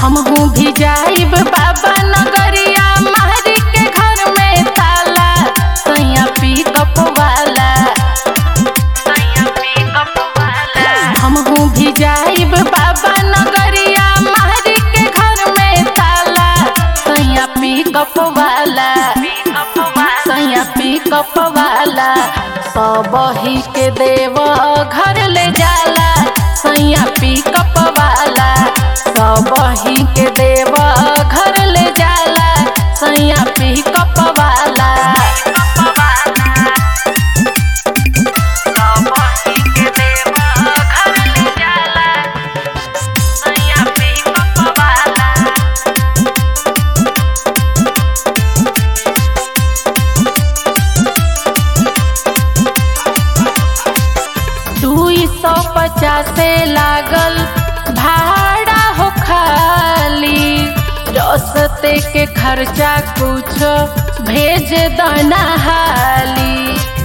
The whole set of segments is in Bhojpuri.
हमहू भी जाइब बाबा नगरिया महरी के घर में ताला सैया पिकअप वाला हमहू भी जाइब बाबा नगरिया महरी के घर में ताला सैया पिकअप वाला सैया पिकअप वाला सब ही के देव घर ले जाला सैया पिकअप वाला सब ही के देव घर ले जाला सैया पिकअप वाला दुई सौ पचासे लागल भाड़ा हो खाली रस्ते के खर्चा कुछ भेज दना हाली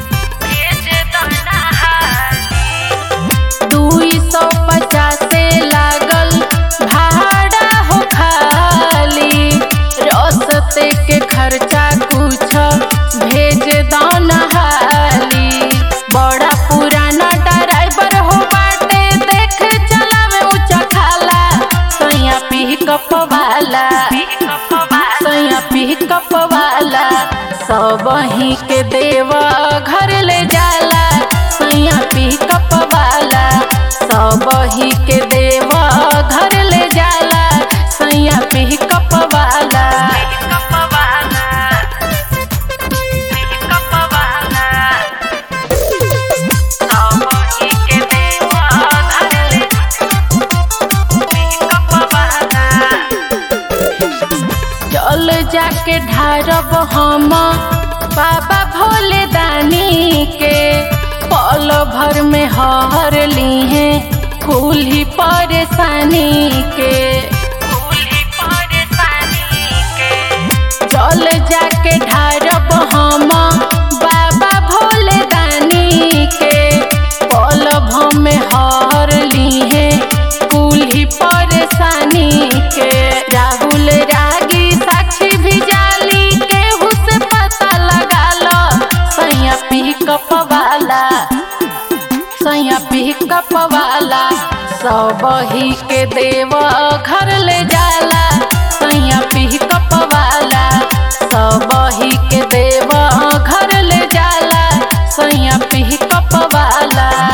दुई सौ पचासे लागल भाड़ा हो खाली रस्ते के खर्चा कुछ भेज दना हाली बड़ा पुराना ड्राइवर हो बाटे देख चलावे ऊंचा खाला सैया पिकअप वाला सैया पिकअप वाला सब ही के देवा घर ले जाला सैया पिकअप वाला सब ही के देवा घर ले जाला सैया पिकअप वाला चल जाके ढारब हम बाबा भोले दानी के पल भर में हर ली है कुल ही परेशानी के चल जाके ढारब हम बाबा भोले दानी के पल भर में हर ली है कुल ही परेशानी के राहुल रागी साक्षी भी जाली केहू से पता लगा लो सैया पिकअप वाला सैया पिकअप वाला सब ही के देव घर ले जाला सैया पिकअप वाला सब ही के देव घर ले जाला सैया पिकअप वाला